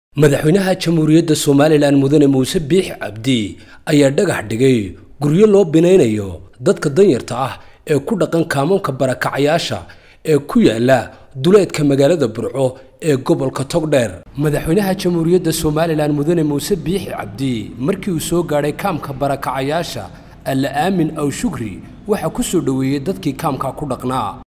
madaxweynaha jamhuuriyadda somalilan mudane muuse biix cabdi ayaa dhagax dhigay guryo loo binaynayo dadka danyarta ah ee ku dhaqan kaamoonka barakacayaasha ee ku yaala duleedka magaalada burco ee gobolka togdheer madaxweynaha jamhuuriyadda somalilan mudane muuse biix cabdi markii uu soo gaadhay kaamka barakacayaasha alla aamin aw shukri waxaa ku soo dhoweeyey dadkii kaamka ku dhaqnaa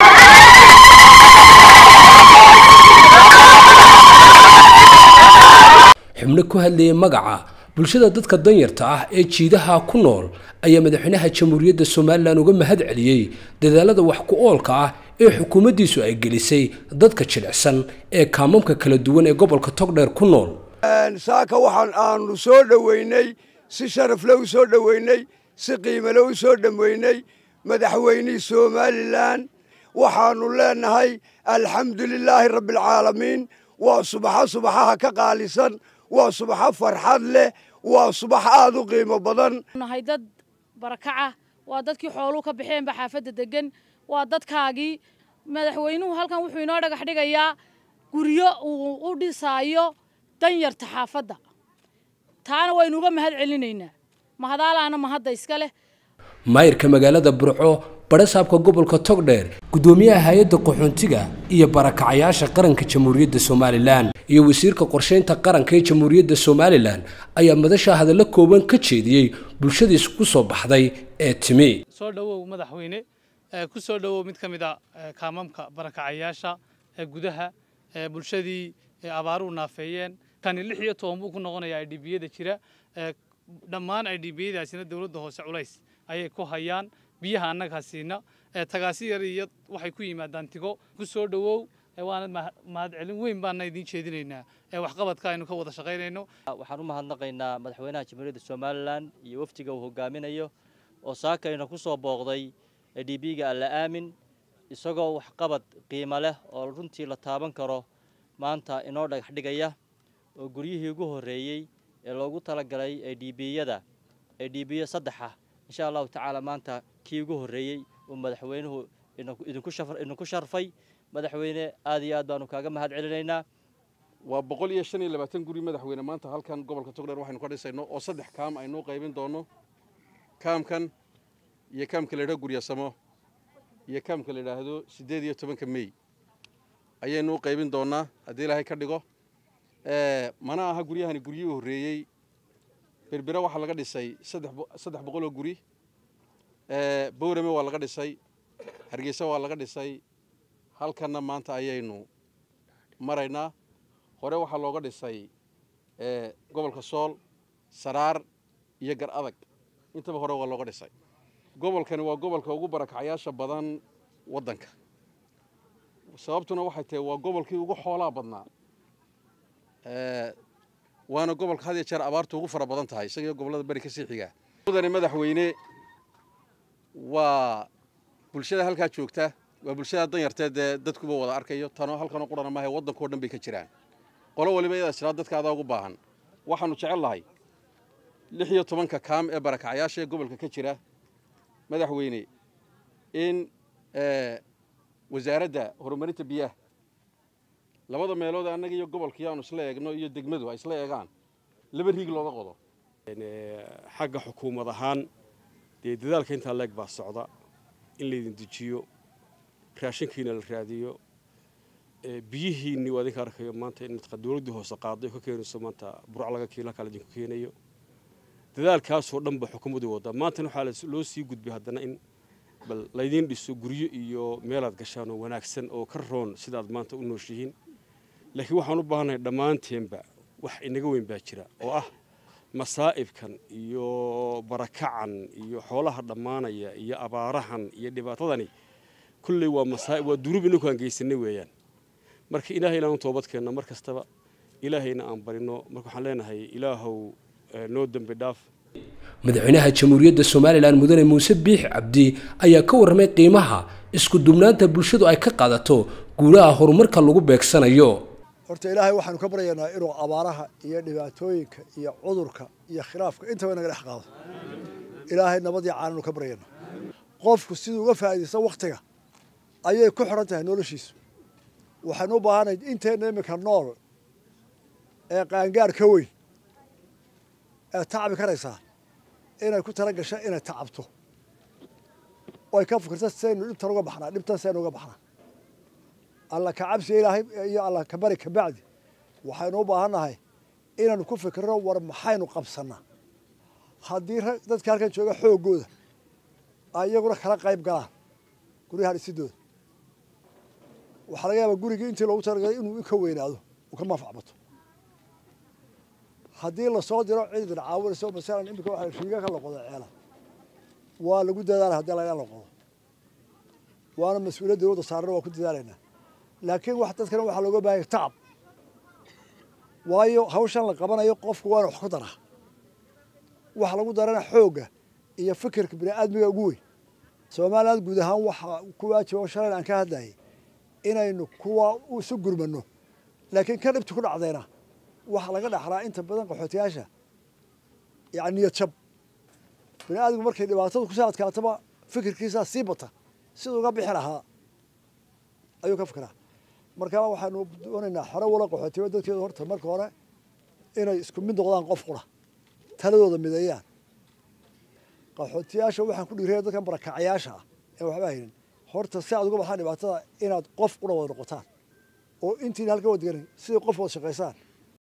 xubno ku hadlayay magaca bulshada dadka danyarta ah ee jiidaha ku nool ayaa madaxweynaha jamhuuriyadda somalilan uga mahad celiyey dadaalada wax ku oolka ah ee xukuumaddiisu ay gelisay dadka jilicsan ee kaamamka kala duwan ee gobolka togdheer ku nool saaka waxaan aanu soo dhoweynay si sharafle u soo dhoweynay si qiimale u soo dhoweynay madaxweynihii somalilan waxaanu leenahay alxamdu lilaahi rabbialcaalamiin waa subaxo subaxaha ka qaalisan waa subaxo farxad leh waa subax aada u qiimo badan nahay dad barakaca waa dadkii xooluhu ka baxeenba xaafadda degan waa dadkaagii madaxweynuhu halkan wuxuu inoo dhagax dhigayaa guryo uu u dhisaayo danyarta xaafadda taana waynu uga mahad celinaynaa mahadaalaana mahadda iska leh maayirka magaalada burco barasaabka gobolka togdheer guddoomiyaha hay-adda qaxoontiga iyo barakacayaasha qaranka jamhuuriyadda somalilan iyo wasiirka qorsheynta qaranka ee jamhuuriyadda somalilan ayaa madasha hadallo kooban ka jeediyey bulshadiis ku soo baxday ee timi soo dhowow madaxweyne ku soo dhowow mid ka mid a kaamamka barakacayaasha ee gudaha ee bulshadii abaaruhu naafeeyeen kani lix iyo toban buu ku noqonayaa idhibiyada jira dhammaan idhibiyadaasina dowladda hoose culays ayay ku hayaan biyaha annagaa siina tagaasi yar iyo waxay ku yimaadaan tigo ku soo dhowow waana mahad celin weyn baana idiin jeedinaynaa waxqabadka aynu ka wada shaqaynayno waxaan u mahadnaqaynaa madaxweynaha jamhuuriyadda somalilan iyo wafdiga uu hogaaminayo oo saakayna ku soo booqday dhibiga alla aamin isagoo waxqabad qiimo leh oo runtii la taaban karo maanta inoo dhagax dhigaya oo guryihii ugu horreeyey ee loogu talagalay edhibiyada edhibiyo saddexa insha allahu tacaala maanta kii ugu horreeyey uu madaxweynuhu idinku sharfay madaxweyne aad iyo aad baanu kaaga mahad celinaynaa waa boqol iyo shan iyo labaatan guri madaxweyne maanta halkan gobolka togdheer waxaynu ka dhisayno oo saddex kaam aynuu qaybin doonno kaamkan iyo kaamka la yidhahdo guryasamo iyo kaamka la yidhaahdo siddeed iyo tobanka mey ayaynuu qaybin doonnaa haddii ilaahay ka dhigo mana aha guryahani guryihii horreeyey berbera waxaa laga dhisay saddex boqol oo guri bowrame waa laga dhisay hargeysa waa laga dhisay halkanna maanta ayaynu maraynaa hore waxaa looga dhisay gobolka sool saraar iyo gar adag intaba hore waa looga dhisay gobolkani waa gobolka ugu barakacayaasha badan waddanka sababtuna waxay tahay waa gobolkii ugu xoolaa badnaa waana gobolka had iyo jeer abaartu ugu fara badan tahay isagiyo gobollada beri ka sii xigaa mudane madaxweyne waa bulshada halkaa joogta waa bulshada danyartee dee dadkuba wada arkayo tanoo halkanoo qurana maaha waddankao dhan bay ka jiraan qolo waliba iyadaa jiraa dadka adaa ugu baahan waxaanu jecel lahay lix iyo tobanka kaam ee barakacayaasha ee gobolka ka jira madaxweyne in wasaaradda horumarinta biyaha labada meelood annaga iyo gobolkii aanu isla eegno iyo degmadu ay isla eegaan laba riig looga qodo xagga xukuumad ahaan dee dadaalka intaa leeg baa socda in laydin dejiyo raashinkiina la raadiyo biyihiinni waa idinka arkayo maanta in dowladdii hoose qaaday oo ka keenayso maanta burc laga kiila kale idinku keenayo dadaalkaasoo dhan ba xukuumaddu wadda maantana waxaa loo sii gudbay haddana in bal laydiin dhiso guryo iyo meelaad gashaan oo wanaagsan oo ka roon sidaad maanta u nooshihiin laakiin waxaan u baahannahay dhammaanteenba wax inaga weyn baa jira oo ah masaa'ibkan iyo barakacan iyo xoolaha dhammaanaya iyo abaarahan iyo dhibaatadani kulley waa masaa'ib waa dunuub inaku aan geysanay weeyaan marka ilaahay inaan u toobadkeenno mar kastaba ilaahayna aan barino marka waxaan leenahay ilaahow noo dembi dhaaf madaxweynaha jamhuuriyadda somalilan mudane muuse biix cabdi ayaa ka warramay qiimaha isku dubnaanta bulshadu ay ka qaadato guulaha horumarka lagu beegsanayo horta ilaahay waxaanu ka baryaynaa inuu abaaraha iyo dhibaatooyinka iyo cudurka iyo khilaafka intaba naga dhex qaado ilaahay nabadii caananu ka baryaynaa qofku siduu uga faa'iidaysta wakhtiga ayay ku xidhan tahay noloshiisu waxaynu u baahanayd inteenna iminka nool ee qaangaar ka weyn ee tacabi karaysaa inay ku tala gasho inay tacabto oo ay ka fikirto saynu dhibtan uga baxnaa dhibtan saynu uga baxnaa alla ka cabsiga ilaahay iyo alla ka bari ka bacdi waxaynu u baahannahay inaynu ku fikirno war maxaynu qabsannaa haddii dadka halkan jooga xooggooda ay iyaguna kala qayb galaan guryaha dhisidooda waxaa laga yaabaa gurigii intii loogu talagalay inuu ka weynaado uu ka manfac bato haddii lasoo diro cid idin caawinayso masalan imika waxa riiga ka loqodo ceela waa lagu dadaala haddii laga loqodo waana mas-uuliyad dowladda saarana waa ku dadaalaynaa laakiin wax dadkana waxaa looga baahanya tacab waayo hawshan la qabanayo qofku waana wax ku daraa waxa lagu darana xoogga iyo fikirka bini aadmiga ugu weyn somaliland guud ahaan waxaa ku waajiba shalayna aan ka hadlayay inaynu kuwa isu gurmano laakiin ka dhibta ku dhacdayna waxaa laga dhaxlaa inta badan qaxootiyaasha yani niyad jab bini aadmigu markay dhibaatadu kusoo adkaataba fikirkiisaa sii bata siduu uga bixi lahaa ayuu ka fikiraa marka waxaanu doonaynaa xero walo qaxootiba dadkeedu horta marka hore inay isku mid noqdaan qof qura taladooda mideeyaan qaxootiyaasha waxaan ku dhiiraya dadkan barakacayaasha ah ee waxba haynin horta si aad uga baxaan dhibaatada inaad qof qura wada noqotaan oo intiina halka wadagan sidai qof wada shaqaysaan